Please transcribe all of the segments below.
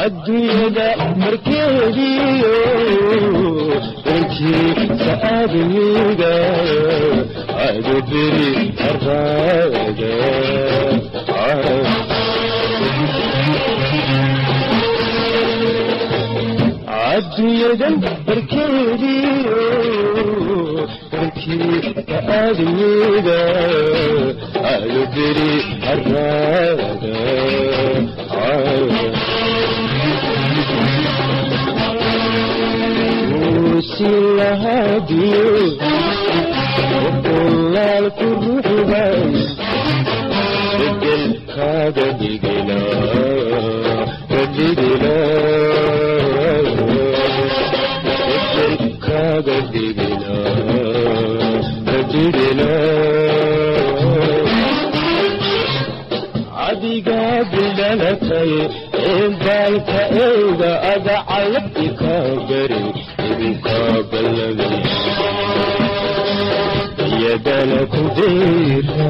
adduunyada markeediyo intiisa aadamiga adu beri araada adduunyadan barkeediyo intiisa aadamiga adu beri araada silahadiyo qolaalku ruxbay bedelkaaga dhigila kadhigila bedelkaaga dhigila kadhigila adigaa bidhalatay ee baalka eyga ada calabti kaa bari idinkaa ballamay yadana ku deera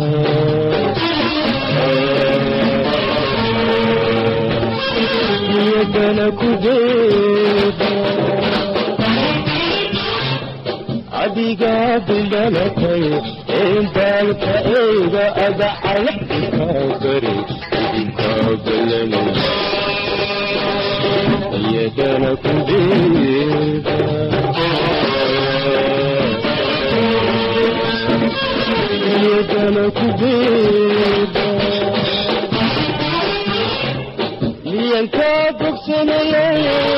yadana ku deera adigaa bidhalatay ee baalka eyga ada calabti kaa bari idinkaa ballamay yadana ku deera yadana ku deera miyankaa bogsanaya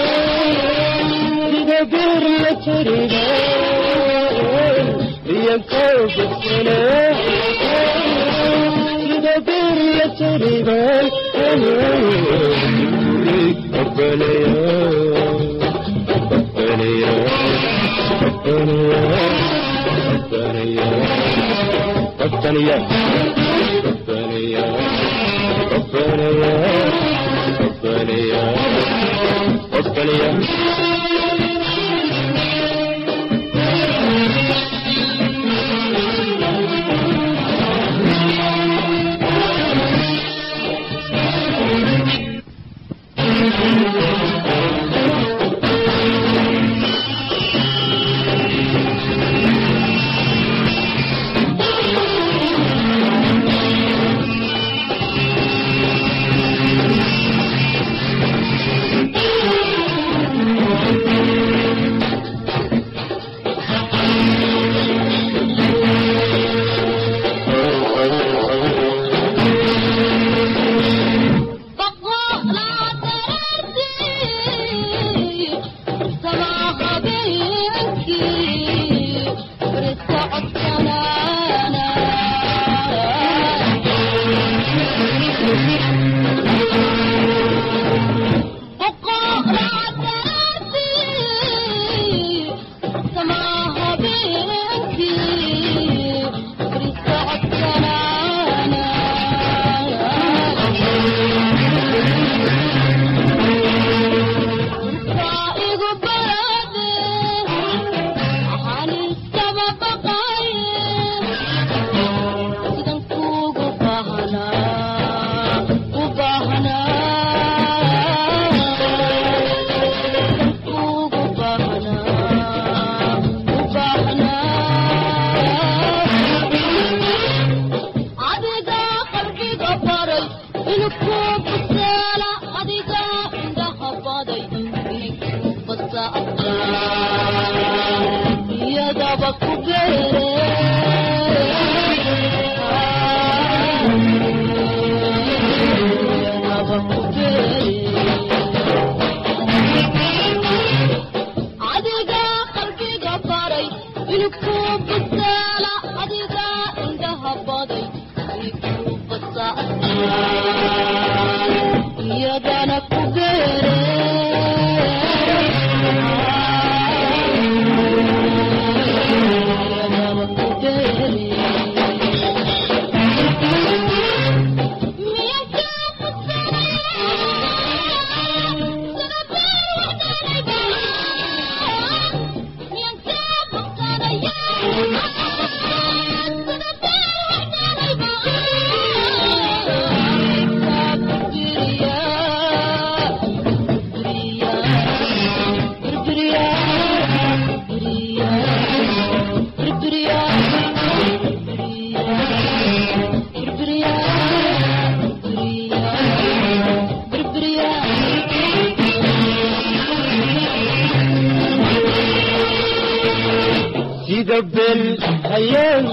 sida beer la tariga miyankaa bogsanaya sida beer la tariga ربنا ربنا ربنا ربنا ربنا ربنا ربنا ربنا ربنا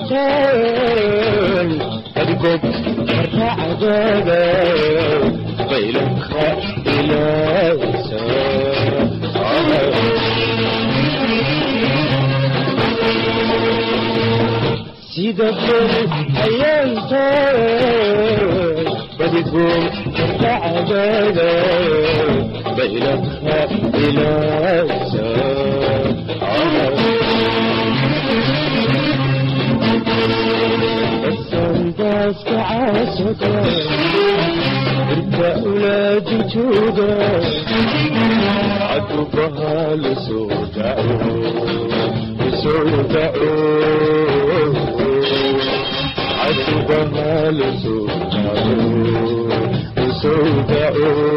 ayaan adigoo karacdada baylaka ilaasa sida beri ayaantaan badigoo karacdada baylaka ilaasa السنداس عاشقا انت اولادي جودا عدوبها لسودا لسودا عدوبها لسودا لسودا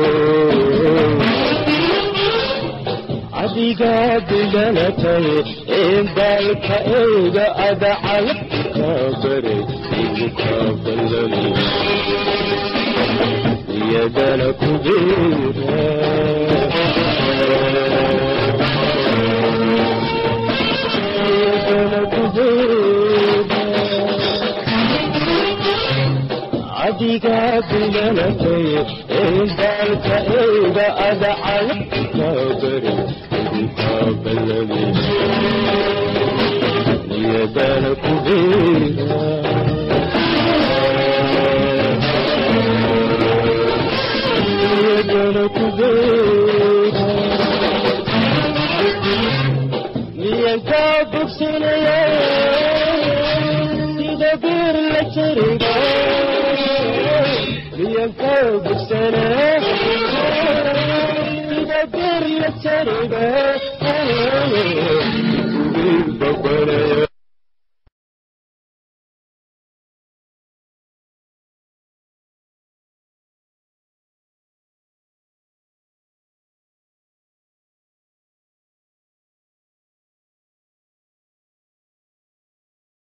adigaa diganatay in daalka eyga adacalab kabare igu kabalali iyadana ku beera iyadana ku beera adigaa diganatay in daalka eyga adacalab kabare قبلني يدان كبيرا يدان كبيرا لينكا بكسنيا يدبر لتريبا لينكا بكسنيا يدبر لتريبا